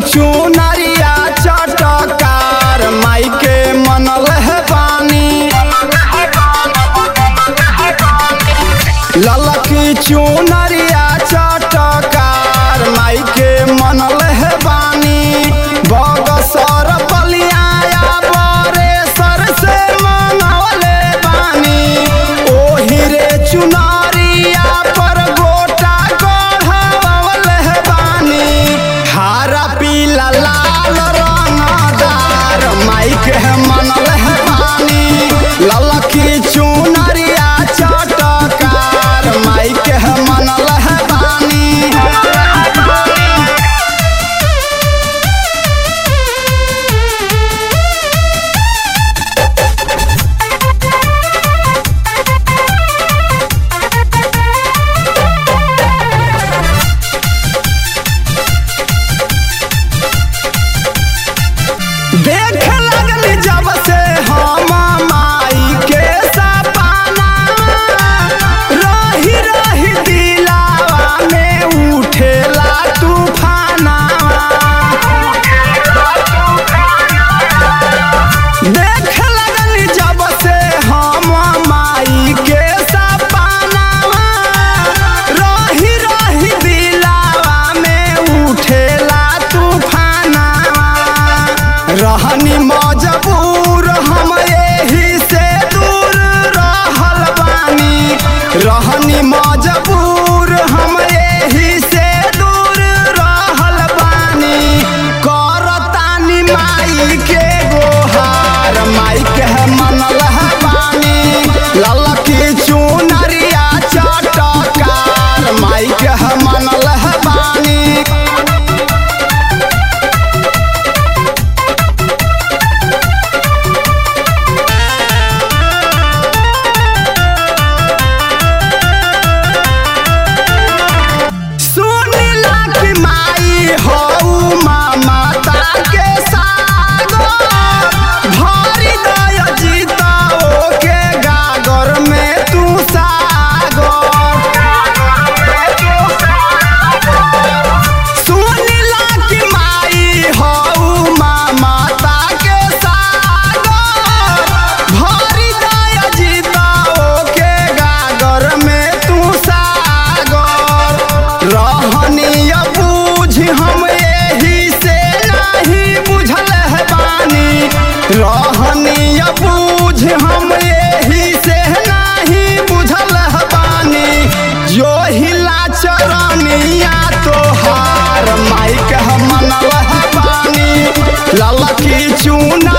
चुनरिया चटकार माई के मनल है बानी ललकी चुनरिया चटकार माई के मनल है बानी बगसर बलियाया बरेसर से मनवले बानी ओही रे चुनरिया पर गोटा गढ़वले है बानी हरा पीला लाल रंगदार माई के मनल है बानी ललकी चुनरिया चटकार माई के मनल है बानी देख लगनी जब से हम माई के सपना रही रही दिलावा में उठेला तूफाना देख लगनी जब से हम माई के सपना रही रही दिलावा में उठेला तूफाना रहनी मजबूर हम एही से दूर रहल बानी रहनी मजबूर हम एही से दूर रहल बानी करतानी माई के गोहार माई के मनल है बानी ललकी चुनरिया चटकार माई के मनल है बानी सुनिला कि माई हऊ माता के सागर भरी दय जीताओ के गागर में तू सागर सुनिला कि माई हऊ माता के सागर भरी दय जीताओ के गागर में तू सागर रहनी बूझ हम एही से नहीं बुझल है बानी रहनी बूझ हम एही से नहीं बुझल है बानी जो हिला चरनिया तोहार माइक मनल है बानी ललकी चूना